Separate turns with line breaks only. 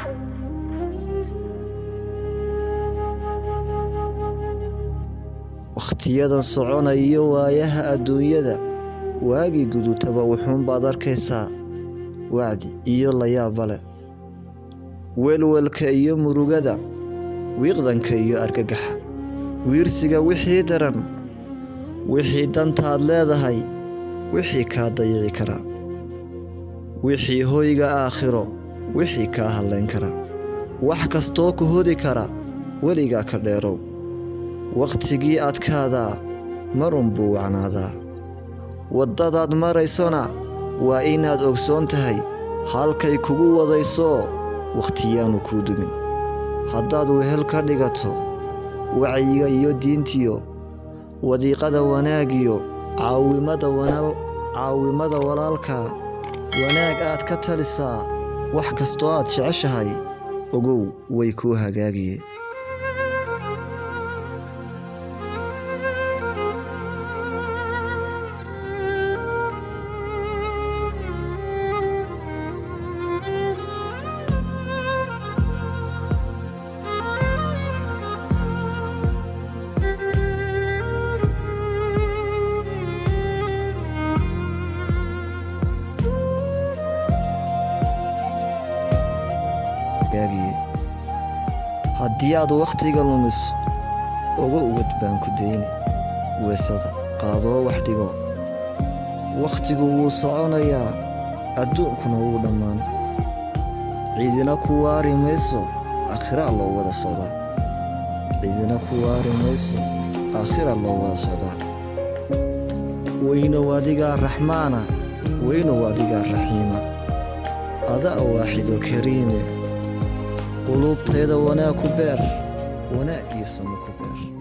wakhtiyadan soconayo waayaha adduunyada waagii gudutaba wuxuunbaad arkaysaa wacdi iyo layaabba leh welwelka iyo murugada wiiqdanka iyo argagaxa wiirsiga wixii daran wixii dantaad leedahay wixii kaa dayici kara wixii hoyga aakhiro wixii kaa hadlayn kara wax kastoo ku hodi kara weligaa ka dheerow wakhtigii adkaadaa marun buu wacnaadaa waddadaad maraysona waa inaad ogsoon tahay halkay kugu wadayso wakhtiyaanu kuu dumin haddaad wehel ka dhigato wacyiga iyo diintiyo wadiiqada wanaagiyo caawimada caawimada walaalka wanaag aad ka talisaa wax kastoo aad jeceshahay ogow way kuu hagaagiye haddii aad wakhtiga lumiso uga uwad baan ku dayni weesada qaadoo wax dhigo wakhtigu wuu soconayaa adduunkuna wuu dhammaan ciidina ku waari mayso aakhiraa loo wada socdaa ciidina ku waari mayso aakhira loo wada socdaa weynow adigaa raxmaana weynow adigaa raxiima adaa waaxido kariime quluubtayda wanaag ku beer wanaag iyo samo ku beer